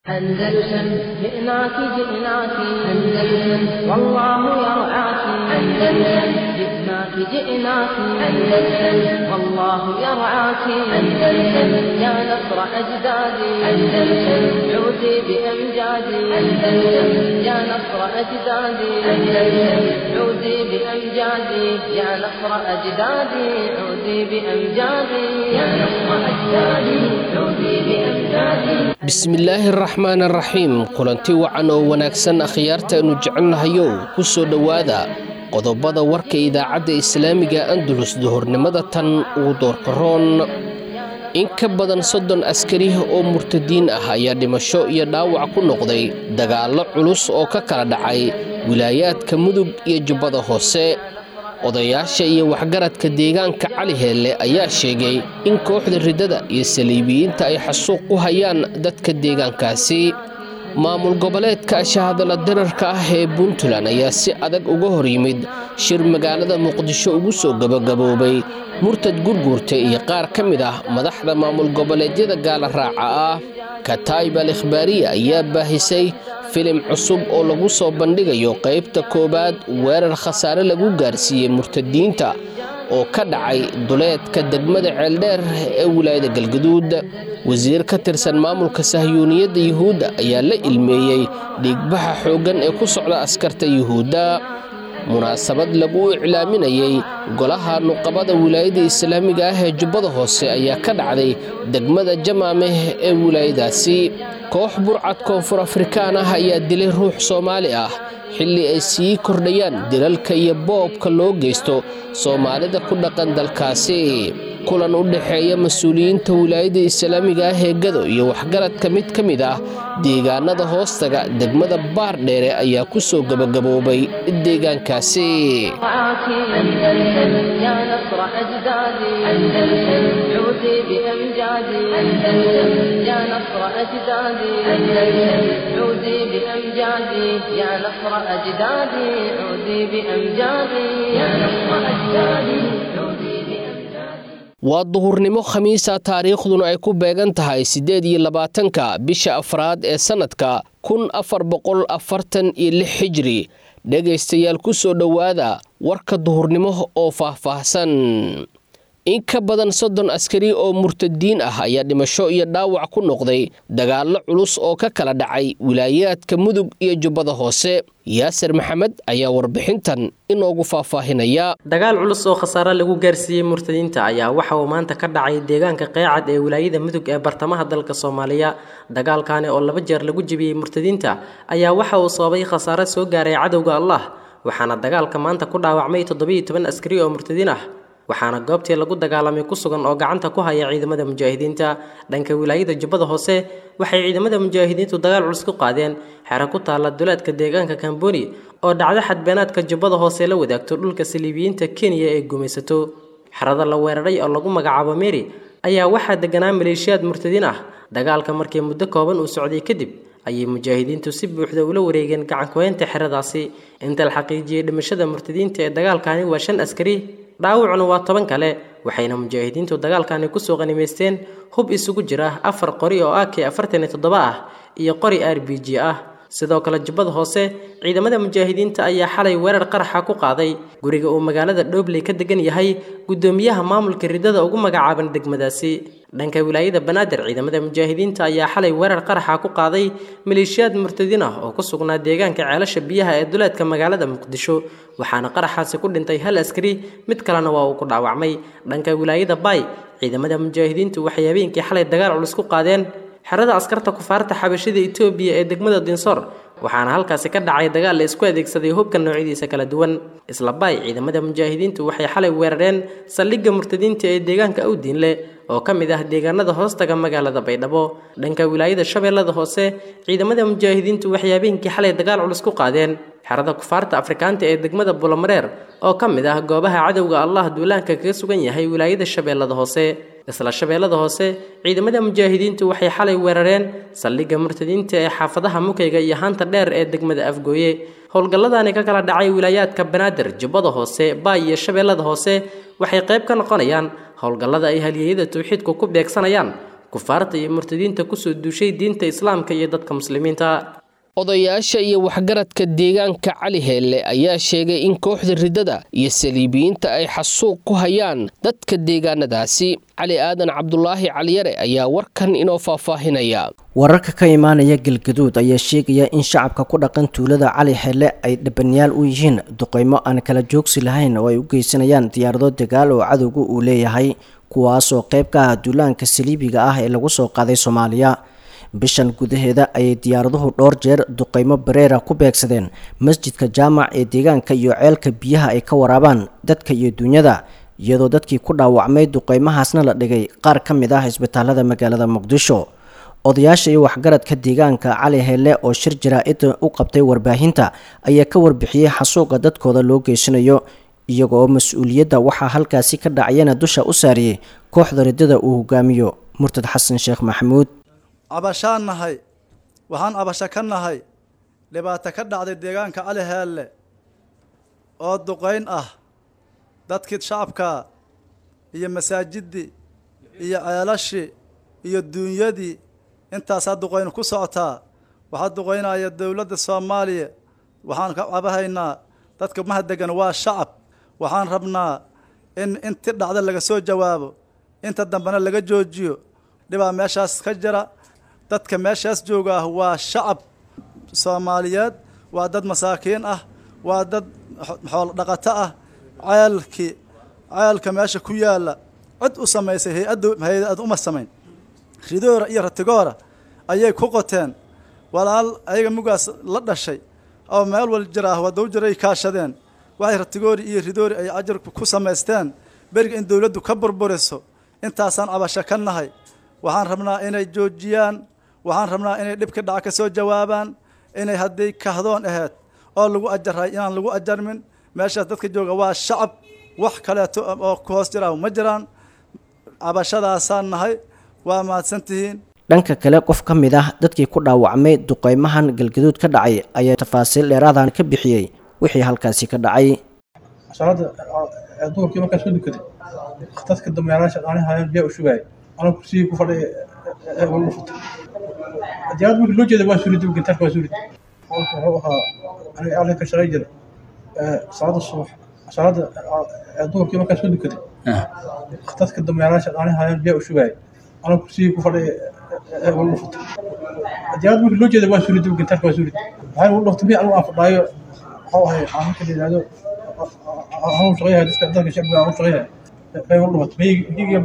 أندلسن جئناك جئناك أندلسن والله يرعاك أندلسن جئناك جئناك أندلسن والله يرعاك أندلسن يا نصر أجدادي أندلسن عودي بأمجادي أندلسن يا نصر أجدادي أندلسن عودي بأمجادي يا نصر أجدادي عودي بأمجادي يا نصر أجدادي عودي بأمجادي bismillaahi araxmaan araxiim kulanti wacan oo wanaagsan akhyaartaannu jecelnahayow ku soo dhowaada qodobada warka idaacadda islaamiga andalus duhurnimada tan uu doorkaroon in ka badan soddon askari oo murtadiin ah ayaa dhimasho iyo dhaawac ku noqday dagaallo culus oo ka kala dhacay wilaayaadka mudug iyo jubbada hoose odayaasha iyo waxgaradka deegaanka cali heelle ayaa sheegay in kooxda riddada iyo saliibiyiinta ay xasuuq u hayaan dadka deegaankaasi maamul goboleedka shahadala dararka ah ee puntland ayaa si adag uga hor yimid shir magaalada muqdisho ugu soo gabagaboobay murtad gurguurta iyo qaar ka mid ah madaxda maamul goboleedyada gaala raaca ah kataib al ikhbaariya ayaa baahisay filim cusub oo lagu soo bandhigayo qaybta koowaad weerar khasaare lagu gaarsiiyey murtadiinta oo ka dhacay duleedka degmada ceeldheer ee wilaayada galgaduud wasiir ka tirsan maamulka sahyuuniyadda yuhuudda ayaa la ilmeeyey dhiigbaxa xooggan ee ku socda askarta yuhuudda munaasabad lagu iclaaminayey golaha nuqabada wilaayada islaamiga ah ee jubbada hoose ayaa ka dhacday degmada jamaameh ee wilaayadaasi koox burcad koonfur afrikaan ah ayaa dilay ruux soomaali ah xilli ay sii kordhayaan dilalka iyo boobka loo geysto soomaalida ku dhaqan dalkaasi kulan u dhexeeya mas-uuliyiinta wilaayada islaamiga ah ee gado iyo waxgaradka mid ka mid ah deegaanada hoostaga degmada baar dheere ayaa ku soo gebagaboobay deegaankaasi waa duhurnimo khamiisa taariikhduna ay ku beegan tahay siddeed iyo labaatanka bisha afraad ee sannadka kun afar boqol afartan iyo lix xijiri dhegaystayaal ku soo dhowaada warka duhurnimo oo faahfaahsan in ka badan soddon askari oo murtadiin ah ayaa dhimasho iyo dhaawac ku noqday dagaallo culus oo ka kala dhacay wilaayaadka mudug iyo jubbada hoose yaasir maxamed ayaa warbixintan inoogu faahfaahinaya dagaal culus oo khasaare lagu gaarsiiyey murtadiinta ayaa waxa uu maanta ka dhacay deegaanka qeecad ee wilaayada mudug ee bartamaha dalka soomaaliya dagaalkaani oo laba jeer lagu jebiyey murtadiinta ayaa waxa uu sababay khasaare soo gaaray cadowga allah waxaana dagaalka maanta ku dhaawacmay toddobiyo toban askari oo murtadiin ah waxaana goobtii lagu dagaalamay ku sugan oo gacanta ku haya ciidamada mujaahidiinta dhanka wilaayada jubbada hoose waxay ciidamada mujaahidiintu dagaal culus ku qaadeen xero ku taalla duleedka deegaanka kamboni oo dhacdo xadbeenaadka jubbada hoose la wadaagto dhulka saliibiyiinta kenya ee gumaysato xerada la weeraray oo lagu magacaabo meri ayaa waxaa deganaa maleeshiyaad murtadiin ah dagaalka markii muddo kooban uu socday kadib ayay mujaahidiintu si buuxda ula wareegeen gacankuweynta xeradaasi inta la xaqiijiyey dhimashada murtadiinta ee dagaalkani waa shan askari dhaawacuna waa toban kale waxayna mujaahidiintu dagaalkani kusoo qanimaysteen hub isugu jira afar qori oo ak afartan iyo toddoba ah iyo qori r b g ah sidoo kale jubbada hoose ciidamada mujaahidiinta ayaa xalay weerar qaraxa ku qaaday guriga uu magaalada dhobley ka degan yahay guddoomiyaha maamulka riddada ugu magacaaban degmadaasi dhanka wilaayada banaadir ciidamada mujaahidiinta ayaa xalay weerar qaraxa ku qaaday maleeshiyaad murtadiin ah oo ku sugnaa deegaanka ceelasha biyaha ee duleedka magaalada muqdisho waxaana qaraxaasi ku dhintay hal askari mid kalena waa uu ku dhaawacmay dhanka wilaayada baay ciidamada mujaahidiintu waxay habeenkii xalay dagaal culus ku qaadeen xerada askarta kufaarta xabashida etoobiya ee degmada dinsoor waxaana halkaasi ka dhacay dagaal la isku adeegsaday hubka noocyadiisa kala duwan isla baay ciidamada mujaahidiintu waxay xalay weerareen saldhigga murtadiinta ee deegaanka awdiinle oo ka mid ah deegaanada hoostaga magaalada baydhabo dhanka wilaayada shabeellada hoose ciidamada mujaahidiintu waxay habeenkii xalay dagaal culus ku qaadeen xerada kufaarta afrikaanta ee degmada bulomareer oo ka mid ah goobaha cadowga allah duulaanka kaga sugan yahay wilaayada shabeellada hoose isla shabeellada hoose ciidamada mujaahidiintu waxay xalay weerareen saldhigga murtadiinta ee xaafadaha mukayga iyo haanta dheer ee degmada afgooye howlgalladani ka kala dhacay wilaayaadka banaadir jubbada hoose baay iyo shabeellada hoose waxay qayb ka noqonayaan howlgallada ay halyeeyada tawxiidku ku beegsanayaan kufaarta iyo murtadiinta kusoo duushay diinta islaamka iyo dadka muslimiinta odayaasha iyo waxgaradka deegaanka cali heelle ayaa sheegay in kooxda riddada iyo saliibiyiinta ay xasuuq ku hayaan dadka deegaanadaasi cali aadan cabdulaahi caliyare ayaa warkan inoo faahfaahinaya wararka ka imaanaya galgaduud ayaa sheegaya in shacabka ku dhaqan tuulada cali xelle ay dhabanyaal u yihiin duqeymo aan kala joogsi lahayn oo ay u geysanayaan diyaarado dagaal oo cadowga uu leeyahay kuwaasoo qayb ka ah duulaanka saliibiga ah ee lagu soo qaaday soomaaliya bishan gudaheeda ayay diyaaraduhu dhowr jeer duqeymo bareera ku beegsadeen masjidka jaamac ee deegaanka iyo ceelka biyaha ay ka waraabaan dadka iyo duunyada iyadoo dadkii ku dhaawacmay duqeymahaasna la dhigay qaar ka mid ah isbitaalada magaalada muqdisho odayaasha iyo waxgaradka deegaanka cali hele oo shir jaraa-id u qabtay warbaahinta ayaa ka warbixiyey xasuuqa dadkooda loo geysanayo iyaga oo mas-uuliyadda waxaa halkaasi ka dhacayana dusha u saariyey kooxda riddada uu hogaamiyo murtad xasan sheekh maxamuud cabashaan nahay waxaan cabasho ka nahay dhibaato ka dhacday deegaanka cali heelle oo duqayn ah dadkii shacabka iyo masaajiddii iyo ceelashii iyo duunyadii intaasaa duqaynu ku socotaa waxaa duqaynaya dowladda soomaaliya waxaan ka cabahaynaa dadka mahadegan waa shacab waxaan rabnaa in inti dhacda laga soo jawaabo inta dambena laga joojiyo dhibaa meeshaas ka jira dadka meeshaas jooga ah waa shacab soomaaliyeed waa dad masaakiin ah waa dad xoolo dhaqato ah ceelkii ceelka meesha ku yaalla cid u samaysay hay-addu hay-ad uma samayn ridoora iyo ratigoora ayay ku qoteen walaal ayaga mugaas la dhashay oo meel wal jir ah wadaw jiray kaashadeen waxay ratigoori iyo ridoori ay ajar ku samaysteen beriga in dowladdu ka burburiso intaasaan cabasho ka nahay waxaan rabnaa inay joojiyaan waxaan rabnaa inay dhibka dhaca ka soo jawaabaan inay hadday kahdoon ahayd oo lagu ajaray inaan lagu ajarmin meeshaas dadka jooga waa shacab wax kaleeto oo ku hoos jira ma jiraan cabashadaasaan nahay waa mahadsantihiin dhanka kale qof ka mid ah dadkii ku dhaawacmay duqeymahan galgaduud ka dhacay ayaa tafaasiil dheeraadan ka bixiyey wixii halkaasi ka dhacay salaada duhurkii markaa soo dukaday dadka dameeraasha aani hayaan biyaa u shugaay anoo kursigii ku fadhiya wala futay diyaarad markii loo jeeda waa suurid gintaarka waa suurid qolka wuxuu ahaa aniga aalin ka shaqay jiray salaada subax salaada duhurkii markaa soo dukaday dadka dameeraasha aani hayaan biyaa u shugaay anoo kursigii ku fadhiya wala futay diyaarad markii loo jeeda waa suurid gintaarka waa suurid waxay ugu dhaftay mi anigu aan fadhaayo waxuu ahay aan marka la yidhaahdo anuu shaqayahay dadka dadka shacbiga anuu shaqayahay bay wala dhamatay miyigiiga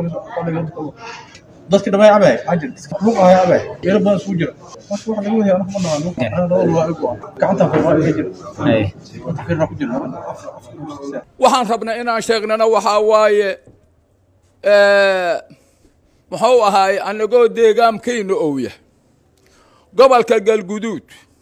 dadki dhamay cabay ajir luq ahay cabay meelo badan isugu jira marka waxa laga wadaya anaga ma naqaan labada waa igu gacanta fiiqaa iga jira gacanta fiiqaa ku jira waxaan rabnaa inaan sheegnana waxaa waaye muxuu ahaay anagoo deegaankayna owya gobolka galguduud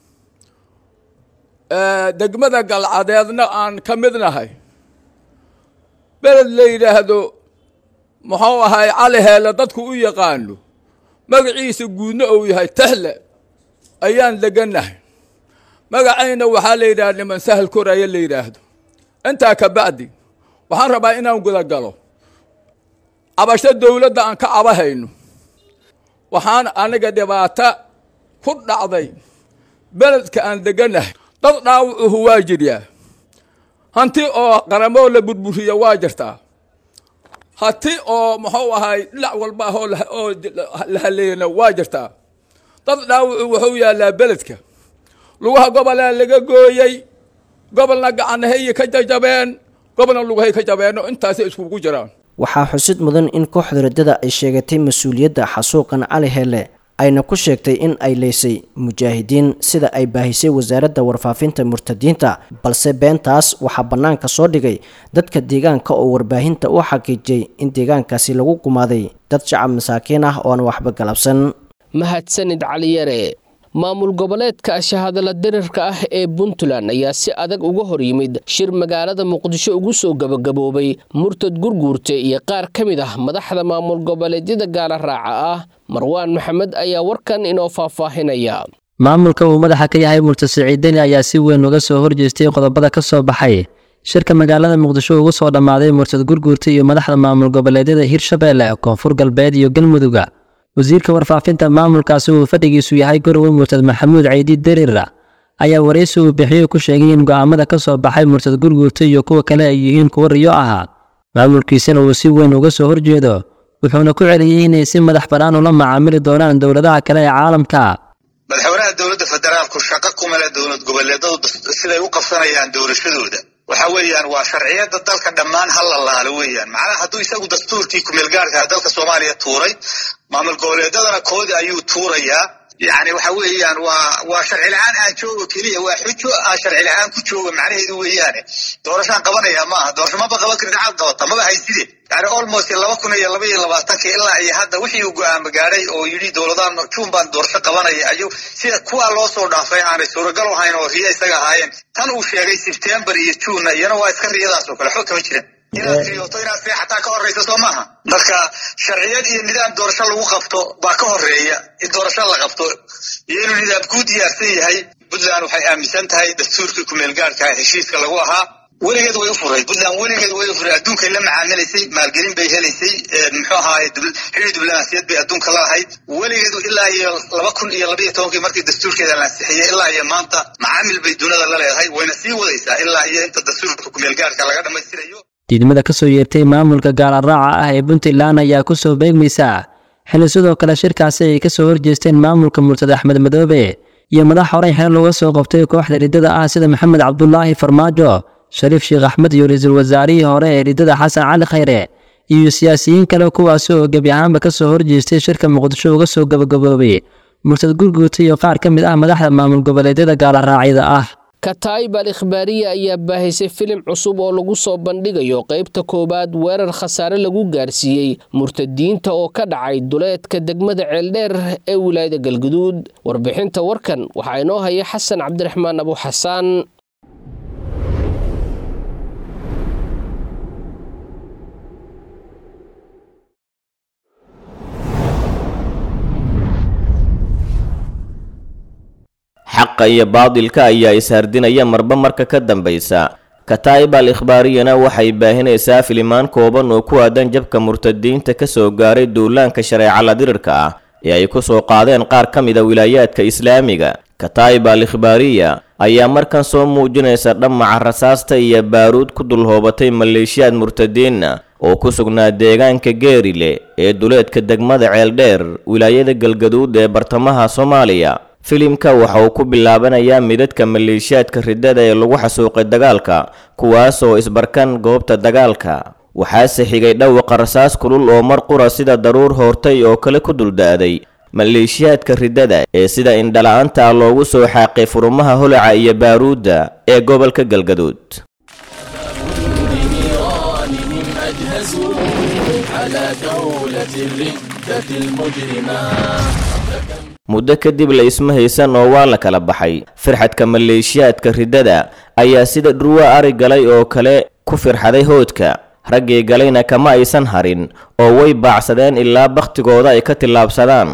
degmada galcadeedna aan ka mid nahay beled la yidhaahdo muxuu ahaay cali heelle dadku u yaqaano magaciisa guudna uu yahay tahle ayaan degannahay magacayna waxaa la yidhahda niman sahal koraya la yidhaahdo intaa ka bacdi waxaan rabaa inaan guda galo cabasho dowladda aan ka cabahayno waxaan aniga dhibaato ku dhacday beledka aan degannahay dad dhaawacuhu waa jiryaa hanti oo qaramoo la burburiya waa jirtaa hati oo muxuu ahay dhinac walba ah oo la haleeyana waa jirtaa dad dhaawacu wuxuu yaallaa beledka lugaha gobolaa laga gooyey gobolna gacanahayy ka jajabeen gobolna lugahay ka jabeenno intaasay iskugu jiraan waxaa xusid mudan in kooxda riddada ay sheegatay mas-uuliyadda xasuuqan cali hele ayna ku sheegtay in ay leysay mujaahidiin sida ay baahisay wasaaradda warfaafinta murtadiinta balse beentaas waxaa bannaanka soo dhigay dadka deegaanka oo warbaahinta u xaqiijiyey in deegaankaasi lagu gumaaday dad shacab masaakiin ah oo aan waxba galabsan mahadsanid caliyare maamul goboleedka shahadala dirirka ah ee puntland ayaa si adag uga hor yimid shir magaalada muqdisho ugu soo gabagaboobay murtad gurguurte iyo qaar ka mid ah madaxda maamul goboleedyada gaala raaca ah marwaan maxamed ayaa warkan inoo faahfaahinaya maamulka uu madaxa ka yahay murtad siciidani ayaa si weyn uga soo horjeestay qodobada ka soo baxay shirka magaalada muqdisho ugu soo dhammaaday murtad gurguurta iyo madaxda maamul goboleedyada hirshabeelle koonfur galbeed iyo galmudugga wasiirka warfaafinta maamulkaasi uu fadhigiisu yahay gorowe murtad maxamuud caydi derira ayaa waraysi uu bixiyey ku sheegay in go'aamada ka soo baxay murtad gurguurta iyo kuwa kale ay yihiin kuwo riyo ahaa maamulkiisana uu si weyn uga soo horjeedo wuxuuna ku celiyey inay si madax bannaan ula macaamili doonaan dowladaha kale ee caalamka madaxweynaha dowladda federaalku shaqo kuma leh dowlad goboleedadu siday u qabsanayaan doorashadooda waxa weeyaan waa sharciyada dalka dhammaan ha la laalo weeyaan macnaha hadduu isagu dastuurkii kumeelgaarka dalka soomaaliya tuuray maamul goboleedadana koodi ayuu tuurayaa yani waxa weeyaan waa waa sharci la-aan aan joogo keliya waa xujo aan sharci la-aan ku joogo macnaheedu weeyaane doorashaan qabanaya maaha doorasho maba qaban karin cad qabata maba hayside yani almost laba kun iyo laba iyo labaatanka ilaa iyo hadda wixii uu go-aama gaadhay oo yidhi dowladaan juun baan doorasho qabanaya ayuu sida kuwaa loo soo dhaafay aanay suuragal ahayn oo riya isaga ahaayeen tan uu sheegay sebtembar iyo juunna iyana waa iska riyadaas oo kale xog kama jiran inaad riyooto inaad seexataa ka horreysa soo maaha marka sharciyad iyo nidaam doorasho lagu qabto baa ka horeeya in doorasho la qabto iyo inuu nidaam kuu diyaarsan yahay puntland waxay aaminsan tahay dastuurkii kumeelgaarka heshiiska lagu ahaa weligeed way u furay puntland weligeed way u furay adduunkay la macaamilaysay maalgelin bay helaysay muxuu ahaaye xidhi diblomaasiyad bay adduunka la ahayd weligeed ilaa iyo laba kun iyo labaiyo tobankii markii dastuurkeeda la ansixiyey ilaa iyo maanta macaamil bay dunida la leedahay wayna sii wadaysaa ilaa iyo inta dastuurka kumeelgaarka laga dhammaystirayo diidmada ka soo yeertay maamulka gaalaraaca ah ee puntland ayaa ku soo beegmaysa xili sidoo kale shirkaasi ay ka soo horjeesteen maamulka murtad axmed madoobe iyo madax horey xeel looga soo qabtay kooxda riddada ah sida maxamed cabdulaahi farmaajo shariif sheekh axmed iyo ra-iisul wasaarihii hore ee riddada xasan cali khayre iyo siyaasiyiin kale kuwaasi oo gebi ahaanba ka soo horjeestay shirka muqdisho uga soo gabagaboobay murtad gurguuta iyo qaar ka mid ah madaxda maamul goboleedyada gaalaraacyada ah kataib al ikhbaariya ayaa baahisay filim cusub oo lagu soo bandhigayo qaybta koowaad weerar khasaare lagu gaarsiiyey murtadiinta oo ka dhacay duleedka degmada ceeldheer ee wilaayada galguduud warbixinta warkan waxaa inoo haya xasan cabdiraxmaan abu xasaan xaqa iyo baadilka ayaa ishardinaya marba marka ka dambaysa kataa'ib al ikhbaariyana waxay baahinaysaa filimaan kooban oo ku aadan jabka murtadiinta ka soo gaaray duulaanka shareecala dirirka ah ee ay ku soo qaadeen qaar ka mida wilaayaadka islaamiga kataa'ib al ikhbaariya ayaa markan soo muujinaysa dhammaca rasaasta iyo baaruud ku dulhoobatay maleeshiyaad murtadiinna oo ku sugnaa deegaanka geerile ee duleedka degmada ceeldheer wilaayada galgaduud ee bartamaha soomaaliya filimka waxa uu ku bilaabanayaa midadka maleeshiyaadka riddada ee lagu xasuuqay dagaalka kuwaas oo isbarkan goobta dagaalka waxaase xigay dhawaqa rasaas kulul oo mar qura sida daruur hoortay oo kale ku dulda'day maleeshiyaadka riddada ee sida indhala-aanta ah loogu soo xaaqay furumaha holaca iyo baaruudda ee gobolka galgaduud muddo kadib la isma haysan oo waa la kala baxay firxadka maleeshiyaadka riddada ayaa sida dhurwa ari galay oo kale ku firxaday hoodka raggii galayna kama aysan harin oo way baacsadeen ilaa bakhtigooda ay ka tillaabsadaan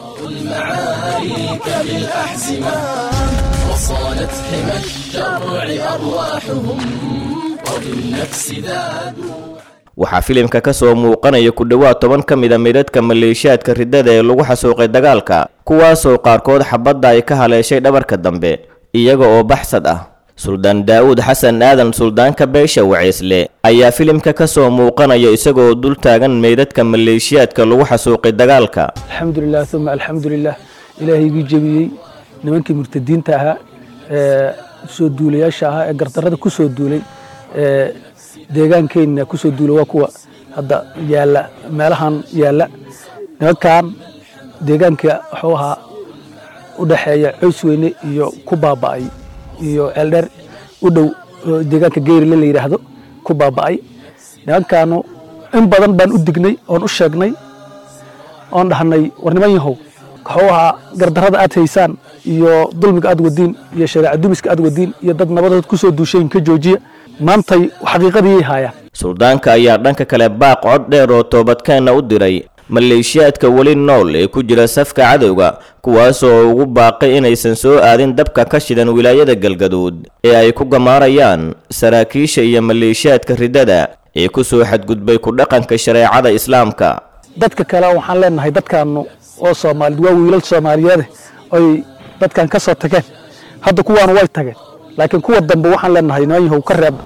waxaa filimka ka soo muuqanaya ku dhowaad toban ka mid a midadka maleeshiyaadka riddada ee lagu xasuuqay dagaalka kuwaasoo qaarkood xabadda ay ka haleeshay dhabarka dambe iyaga oo baxsad ah suldaan daa'uud xasan aadan suldaanka beesha waceysle ayaa filimka ka soo muuqanaya isagoo dul taagan meydadka maleeshiyaadka lagu xasuuqay dagaalka alxamdulilah uma alxamdulilah ilaahaygii jebiyey nimankii murtadiinta ahaa ee soo duulayaasha ahaa ee gardarrada ku soo duulay ee deegaankeenna ku soo duula waa kuwa hadda yaalla meelahan yaalla nimankan deegaanka wuxuu ahaa u dhexeeya coys weyne iyo ku baaba'ay iyo ceeldheer u dhow deegaanka geyrile la yidhaahdo ku baaba'ay nimankaanu in badan baan u dignay oon u sheegnay oon dhahnay war niman yahow wuxuu ahaa gardarrada aad haysaan iyo dulmiga aad wadiin iyo shareeca dumiska aad wadiin iyo dad nabadood ku soo duushayn ka joojiya maantay xaqiiqadii haayaan suldaanka ayaa dhanka kale baaq cod dheer oo toobadkeenna u diray maleeshiyaadka weli nool ee ku jira safka cadowga kuwaasoo ugu baaqay inaysan soo aadin dabka ka shidan wilaayada galgaduud ee ay ku gamaarayaan saraakiisha iyo maleeshiyaadka riddada ee ku soo xadgudbay ku dhaqanka shareecada islaamka dadka kale waxaan leenahay dadkaanu oo soomaaliyed waa wiilal soomaaliyeede oy dadkan ka soo tageen hadda kuwaana way tageen laakiin kuwa dambe waxaan leenahay nooyahow ka reebda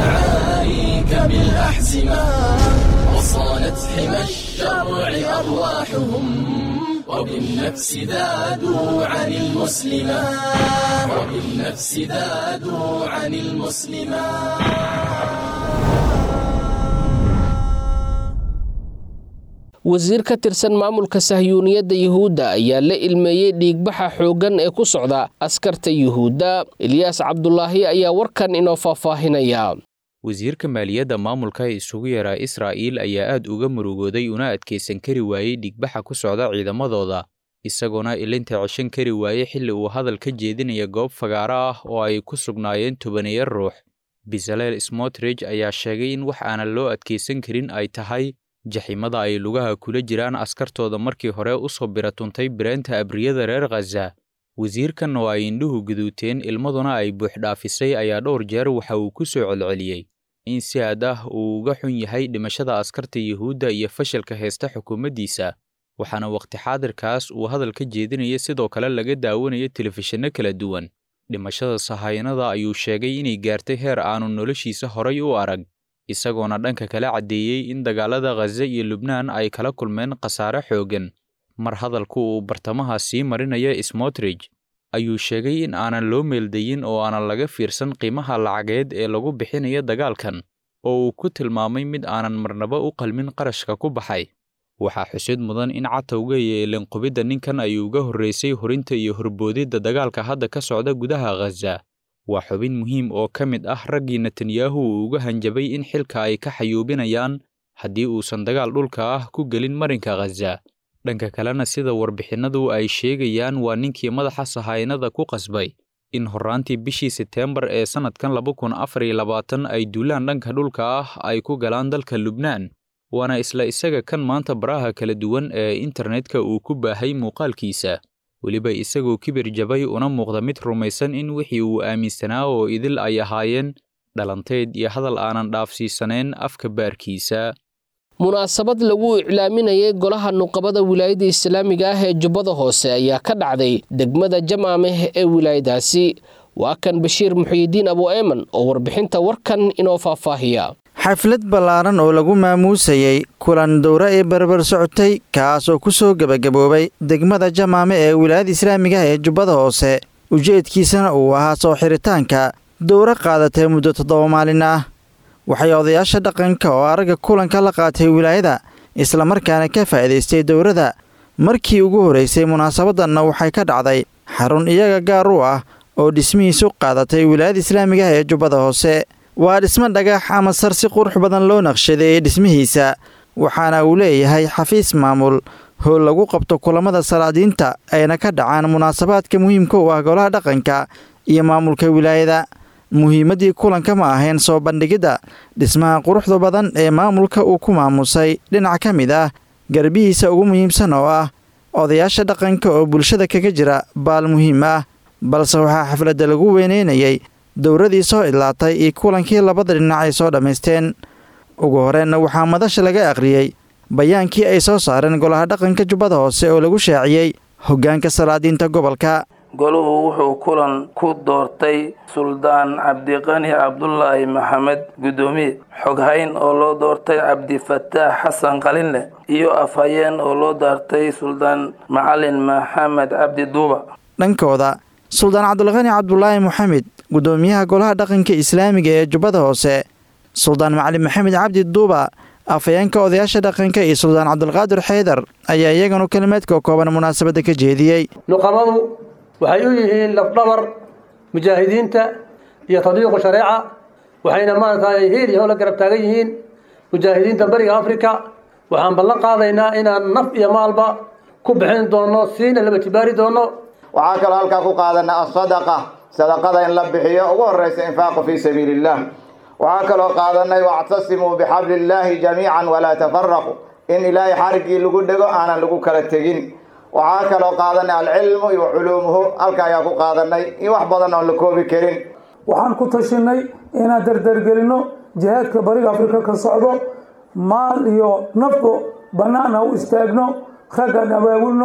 بالأحزمة وصانت حمى الشرع أرواحهم وبالنفس ذادوا عن المسلمة وبالنفس ذادوا عن المسلمة wasiir ka tirsan maamulka sahyuuniyadda yuhuudda ayaa la ilmeeyey dhiigbaxa xooggan ee ku socda askarta yuhuudda ilyaas cabdulaahi ayaa warkan inoo faahfaahinaya wasiirka maaliyadda maamulka isugu yaraa israa'iil ayaa aad uga murugooday una adkaysan kari waayey dhigbaxa ku socda ciidamadooda isagoona ilinta ceshan kari waayey xilli uu hadal ka jeedinaya goob fagaaro ah oo ay ku sugnaayeen tobaneeya ruux bisaleel smotrich ayaa sheegay in wax aanan loo adkaysan karin ay tahay jaximada ay lugaha kula jiraan askartooda markii hore u soo biratuntay bireenta abriyada reer khaza wasiirkan oo ay indhuhu guduuteen ilmaduna ay buuxdhaafisay ayaa dhowr jeer waxa uu ku soo celceliyey in si aad ah uu uga xun yahay dhimashada askarta yuhuudda iyo fashilka heesta xukuumaddiisa waxaana wakhti xaadirkaas uu hadal ka jeedinaya sidoo kale laga daawanayo telefishinno kala duwan dhimashada sahayanada ayuu sheegay inay gaartay heer aanu noloshiisa horay u arag isagoona dhanka kale caddeeyey in dagaalada khaza iyo lubnaan ay kala kulmeen khasaare xooggan mar hadalku uu bartamaha sii marinaya smotrich ayuu sheegay in aanan loo meeldayin oo aanan laga fiirsan qiimaha lacageed ee lagu bixinayo dagaalkan oo uu ku tilmaamay mid aanan marnaba u qalmin qarashka ku baxay waxaa xusid mudan in catowga iyo ilinqubidda ninkan ay uga horraysay horinta iyo horboodidda dagaalka hadda ka socda gudaha khaza waa xubin muhiim oo ka mid ah raggii netanyahu uu uga hanjabay in xilka ay ka xayuubinayaan haddii uusan dagaal dhulka ah ku gelin marinka khaza dhanka kalena sida warbixinnadu ay sheegayaan waa ninkii madaxa sahaynada ku qasbay in horraantii bishii seteembar ee sannadkan laba kun afar iyo labaatan ay duulaan dhanka dhulka ah ay ku galaan dalka lubnaan waana isla isaga kan maanta baraha kala duwan ee internetka uu ku baahay muuqaalkiisa weliba isagoo kibir jabay una muuqda mid rumaysan in wixii uu aaminsanaa oo idil ay ahaayeen dhalanteed iyo hadal aanan dhaafsiisanayn afka baarkiisa munaasabad lagu iclaaminayay golaha nuqabada wilaayadda islaamiga ah ee jubbada hoose ayaa ka dhacday degmada jamaameh ee wilaayadaasi waa kan bashiir muxiyidiin abu eeman oo warbixinta warkan inoo faahfaahiya xaflad ballaaran oo lagu maamuusayey kulan dowre ee barbar socotay kaas oo ku soo gebagaboobay degmada jamaame ee wilaayada islaamiga ah ee jubbada hoose ujeedkiisana uu ahaa soo xiritaanka dowre qaadatay muddo toddoba maalin ah waxay odayaasha dhaqanka oo aragga kulanka la qaatay wilaayada islamarkaana ka faa'iidaystay dowrada markii ugu horraysay munaasabaddanna waxay ka dhacday xarun iyaga gaar u ah oo dhismihiisu qaadatay wilaayada islaamiga ah ee jubbada hoose waa dhismo dhagax ama sar si qurux badan loo naqshadeeyey dhismihiisa waxaana uu leeyahay xafiis maamul howl lagu qabto kulammada salaadiinta ayna ka dhacaan munaasabaadka muhiimka u ah golaha dhaqanka iyo maamulka wilaayada muhiimaddii kulanka ma ahayn soo bandhigidda dhismaha quruxda badan ee maamulka uu ku maamusay dhinac ka mid ah garbihiisa ugu muhiimsan oo ah odayaasha dhaqanka oo bulshada kaga jira baal muhiim ah balse waxaa xafladda lagu weyneynayay dowradii soo idlaatay iyo kulankii labada dhinac ay soo dhammaysteen ugu horeenna waxaa madasha laga akhriyey bayaankii ay soo saareen golaha dhaqanka jubbada hoose oo lagu shaaciyey hoggaanka salaadiinta gobolka goluhu wuxuu kulan ku doortay suldaan cabdiqani cabdulaahi maxamed guddoomiye xoghayn oo loo doortay cabdifataax xasan qalinleh iyo afhayeen oo loo doortay suldaan macalin maxamed cabdi duuba dhankooda suldaan cabdulqani cabdulaahi maxamed guddoomiyaha golaha dhaqanka islaamiga ee jubbada hoose suldaan macalin maxamed cabdi duuba afhayeenka odayaasha dhaqanka iyo suldaan cabdulqaadir xeydar ayaa iyaganu kelimeedka kooban munaasabadda ka jeediyey nuqabadu waxay u yihiin lafdhabar mujaahidiinta iyo tadbiiqu shareeca waxayna maaragtay hiil iyo howla garab taagan yihiin mujaahidiinta bariga africa waxaan ballan qaadaynaa inaan naf iyo maalba ku bixin doono siina laba tibaari doono waxaa kaloo halkaa ku qaadana asadaqa sadaqada in la bixiyo ugu horeysa infaaqu fii sabiili illah waxaa kaloo qaadanay wactasimuu bixabli illaahi jamiican walaa tafaraqu in ilaahay xariggii lagu dhego aanan lagu kala tegin waxaa kaloo qaadanay alcilmu iyo culuumuhu halka ayaa ku qaadanay in wax badan oon la koobi karin waxaan ku tashinay inaan dardargelino jihaadka bariga afrika ka socdo maal iyo nafto bannaan ha u istaagno raggaan abaabulno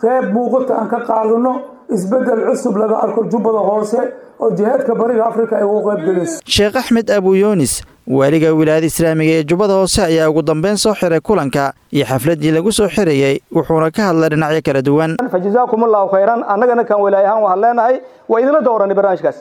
qeyb muuqata aan ka qaadano isbeddel cusub laga arko jubbada hoose oo jihaadka bariga afrika ay ugu qayb gelayso sheekh axmed abuyunis waaliga wilaayada islaamiga ee jubbada hoose ayaa ugu dambeyn soo xiray kulanka iyo xafladii lagu soo xirayey wuxuuna ka hadlay dhinacyo kala duwan fa jazaakum allahu khayran annagana kan walaay ahaan waxaan leenahay waa idinla dooranay barnaamijkaas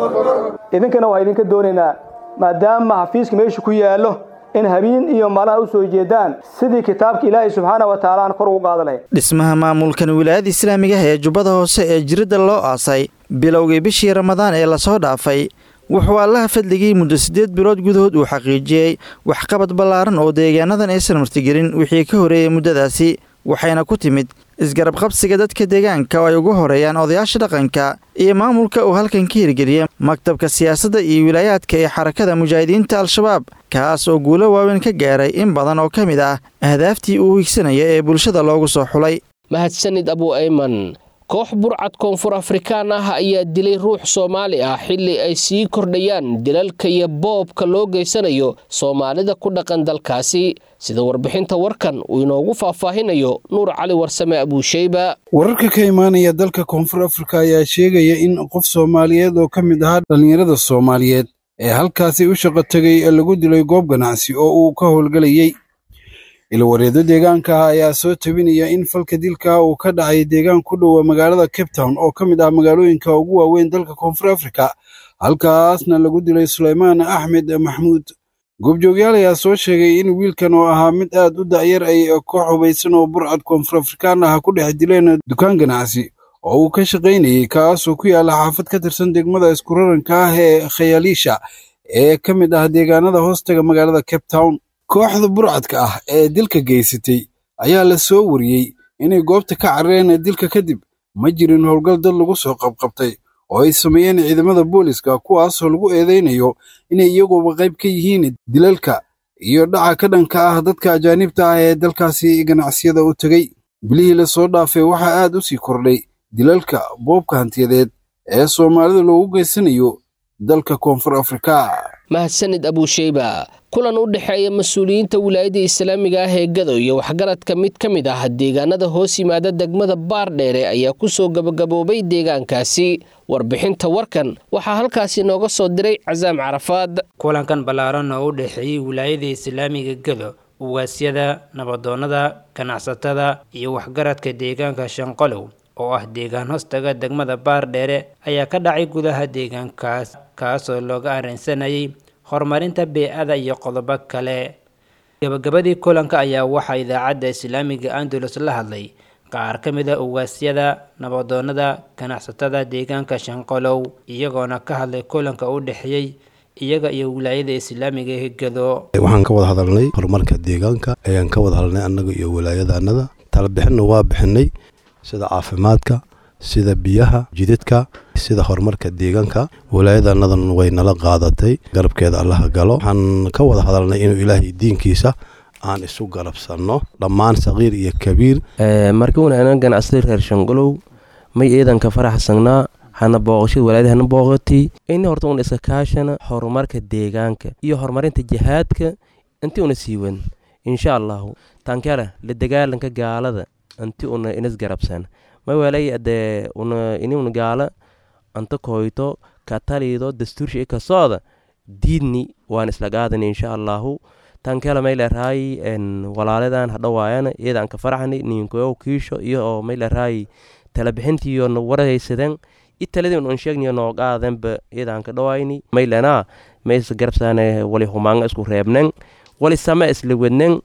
idinkana waa idinka doonaynaa maadaama xafiiska meesha ku yaallo in habeen iyo malaha u soo jeedaan sidii kitaabka ilaahay subxaana wa tacaala aan kor ugu qaada lahayn dhismaha maamulkan wilaayada islaamiga ee jubbada hoose ee jiridda loo aasay bilowgii bishii ramadaan ee lasoo dhaafay wuxuu allaha fadligii muddo siddeed bilood gudahood uu xaqiijiyey waxqabad ballaaran oo deegaanadan aysan martigelin wixii ka horeeyey muddadaasi waxayna ku timid isgarab qabsiga dadka deegaanka oo ay ugu horeeyaan odayaasha dhaqanka iyo maamulka uu halkan ka hirgeliyey maktabka siyaasadda iyo wilaayaadka ee xarakada mujaahidiinta al-shabaab kaas oo guulo waaweyn ka gaaray in badan oo ka mid ah ahdaaftii uu higsanaya ee bulshada loogu soo xulay mahadsanid abu ayman koox burcad koonfur afrikaan ah ayaa dilay ruux soomaali ah xilli ay sii kordhayaan dilalka iyo boobka loo geysanayo soomaalida ku dhaqan dalkaasi sida warbixinta warkan uu inoogu faahfaahinayo nuur cali warsame abuusheyba wararka ka imaanaya dalka koonfur afrika ayaa sheegaya in qof soomaaliyeed oo ka mid ahaa dhallinyarada soomaaliyeed ee halkaasi u shaqo tegay lagu dilay goob ganacsi oo uu ka howlgelayey ilwareedo deegaanka ah ayaa soo tabinaya in falka dilka uu ka dhacay deegaan ku dhowa magaalada cape town oo ka mid ah magaalooyinka ugu waaweyn dalka koonfur afrika halkaasna lagu dilay suleymaan axmed maxmuud goobjoogyaal ayaa soo sheegay in wiilkan oo ahaa mid aad u da'yar ay koox hubaysan oo burcad koonfur afrikaan ah ku dhex dileen dukaan ganacsi oo uu ka shaqaynayey kaasoo ku yaalla xaafad ka tirsan degmada iskuraranka ah ee khayaaliisha ee ka mid ah deegaanada hoostaga magaalada cape town kooxda burcadka ah ee dilka geysatay ayaa la soo wariyey inay goobta ka carareen dilka kadib ma jirin howlgal dad lagu soo qabqabtay oo ay sameeyeen ciidamada booliska kuwaasoo lagu eedaynayo inay iyaguba qayb ka yihiin dilalka iyo dhaca ka dhanka ah dadka ajaanibta ah ee dalkaasi ganacsiyada u tegey bilihii lasoo dhaafay waxaa aad u sii kordhay dilalka boobka hantiyadeed ee soomaalida loogu geysanayo dalka koonfur afrika mahadsanid abuusheyba kulan u dhexeeya mas-uuliyiinta wilaayadda islaamiga ah ee gado iyo waxgaradka mid ka mid ah deegaanada hoos yimaada degmada baardheere ayaa ku soo gabagaboobay deegaankaasi warbixinta warkan waxaa halkaasi nooga soo diray casaam carafaad kulankan ballaaran oo u dhexeeyey wilaayada islaamiga gado ugaasyada nabadoonnada ganacsatada iyo waxgaradka deegaanka shanqolow oo ah deegaan hoostaga degmada baardheere ayaa ka dhacay gudaha deegaankaas kaasoo looga arrinsanayay horumarinta bee-ada iyo qodobo kale gabagabadii kulanka ayaa waxaa idaacadda islaamiga andalus la hadlay qaar ka mid a ugaasyada nabadoonnada ganacsatada deegaanka shanqolow iyagoona ka hadlay kulanka u dhexeeyey iyaga iyo wilaayada islaamiga ee gado waxaan ka wada hadalnay horumarka deegaanka ayaan ka wada hadalnay annaga iyo wilaayadaanada talabixinna waa bixinay sida caafimaadka sida biyaha jidadka sida horumarka deegaanka wilaayadanadan way nala qaadatay garabkeeda allaha galo waxaan ka wada hadalnay inuu ilaahay diinkiisa aan isu garabsanno dhammaan saqiir iyo kabiir markii wanaagna ganacsaday reer shangolow may eedanka faraxsanaa hana booqashada walaayada hana booqatay ina horta una iska kaashana horumarka deegaanka iyo horumarinta jihaadka inti una siiwan insha allahu tankala la dagaalanka gaalada anti una inas garabsan mawalay ade una ini una gaala anta koyto katalido dastuursha i kasooda diidni waan isla qaadani insha allahu tankela mayleerahay walaaladan hadhawaayana iyadan ka faraxni ninkoyow kiisho iyo oo mayleerahay talabixintiyo na waraysaden i taladii un sheegniyo noo qaadenba iyadan ka dhawayni maylena ma is garabsane wali humaanga isku reebnen wali sama isla wednen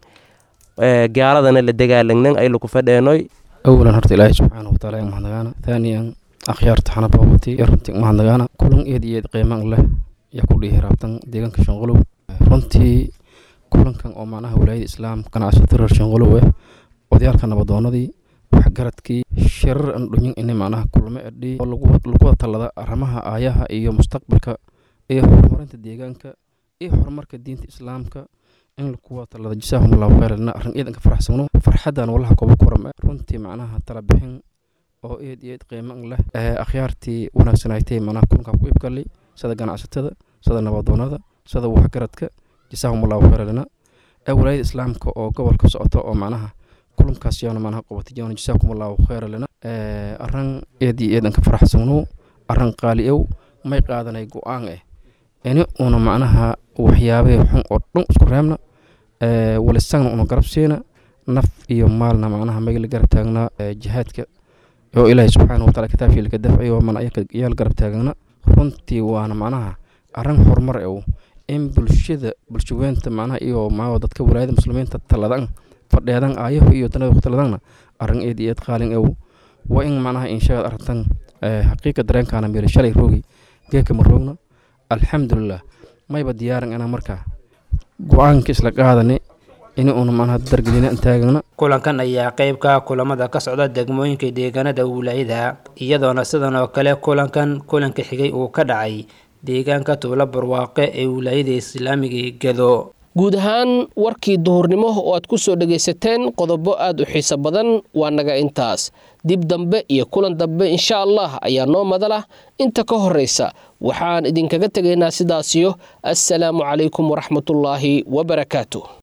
gaaladana la dagaalagnen ay laku fadheenoy awalan horta ilaahay subxaana wataala in mahadnagaana thaaniyan akhyaarta xana boobati iyo runtii mahadnagaana kulan eed iyo eed qiimaan leh yaa ku dhihi raabtan deegaanka shanqolow runtii kulankan oo macnaha walaayada islaam ganacsato reer shanqolow eh odayaalka nabadoonadii waxgaradkii shirar aan dhunyin ini macnaha kulmo edhi oo lagu wada tallada arrimaha aayaha iyo mustaqbalka iyo horumarinta deegaanka iyo horumarka diinta islaamka in lagu wada tallada jasaahum allahu khayran arrin eedanka faraxsagno farxadan wallaha kooba kuram runtii macnaha tala bixin oo eed iyo eed qiiman leh akhyaartii wanaagsanaytay macnaha kulankaa ku ibgalay sida ganacsatada sida nabadoonada sida waxgaradka jasaahum allahu khayran ee walaayada islaamka oo gobolka socota oo macnaha kulankaas yoona manaha qabatay yoona jasaakum allahu khayra lana arran eed iyo eedan ka faraxsagno arran qaali ow may qaadanay go-aan eh ini una macnaha waxyaabahee xun oo dhan isku reebna walisagna una garab siina naf iyo maalna macnaha magala garab taagnaa jihaadka oo ilaahay subxaana wataala kitaabkiilka dafciyo mana yaal garab taagna runtii waana macnaha arrin horumar ew in bulshada bulshaweynta macnaha iyo maa dadka walaayada muslimiinta taladan fadheedan aayaho iyo danada ku taladanna arrin eed iyo eed qaalin ew waa in macnaha inshaad aragtan xaqiiqa dareenkaana meeli shalay roogi geeka ma roogna alxamdulilah mayba diyaaran inaa markaa go-aanka isla qaadane in uuna macnaha dargelina taagana kulankan ayaa qayb ka kulamada ka socda degmooyinka deegaanada wilaayada iyadoona sidan oo kale kulankan kulanka xigay uu ka dhacay deegaanka tuulo barwaaqe ee wilaayada islaamiga gedo guud ahaan warkii duhurnimo oo aad ku soo dhegaysateen qodobo aad u xiiso badan waa naga intaas dib dambe iyo kulan dambe insha allah ayaa noo madalah inta ka horraysa waxaan idinkaga tegaynaa sidaasiyo assalaamu calaykum waraxmatullaahi wabarakaatu